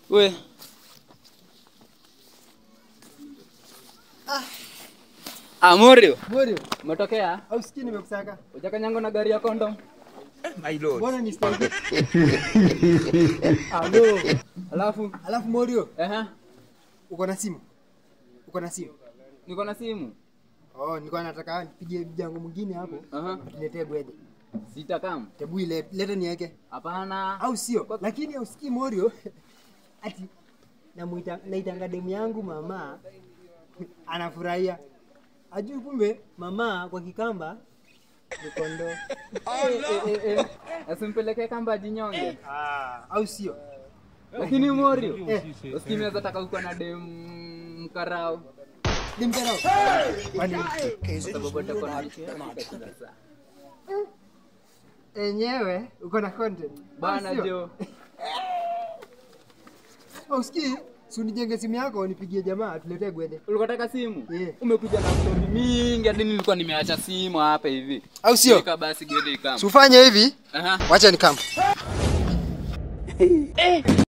We. Ah, Morio, Morio, umetokea? au sikii nimekusaka? Hujakanyangwa na gari ya kondom? Mbona ni style? Alo. Alafu, Alafu Morio, ehe, uko na simu? Uko na simu? niko na simu. Oh, nilikuwa nataka nipigie jango mwingine hapo. Aha. Niletee gwede. Sitakam. Tebu ile leta niweke. Hapana. Au sio? Lakini usikii Morio ati namuita naitanga demu yangu mama anafurahia. Ajui kumbe mama kwa Kikamba ni kondoo. Eh, eh, eh, eh. Asimpeleke kamba jinyonge. Ah, au sio? Lakini Morio, Eh, usikii naweza taka uko na dem mkarao. dimkarao. Kwani Kwa sababu atakuwa na sasa. enyewe uko na content. Au Bana sio? jo. Au usikii? Si unijenge simu yako nipigie jamaa tuletee gwede. Ulikuwa unataka simu? Yeah. Umekuja na story mingi hadi nilikuwa nimeacha simu hapa hivi. Au sio? Weka basi gede kama. Sufanye hivi, Aha. wacha nikam.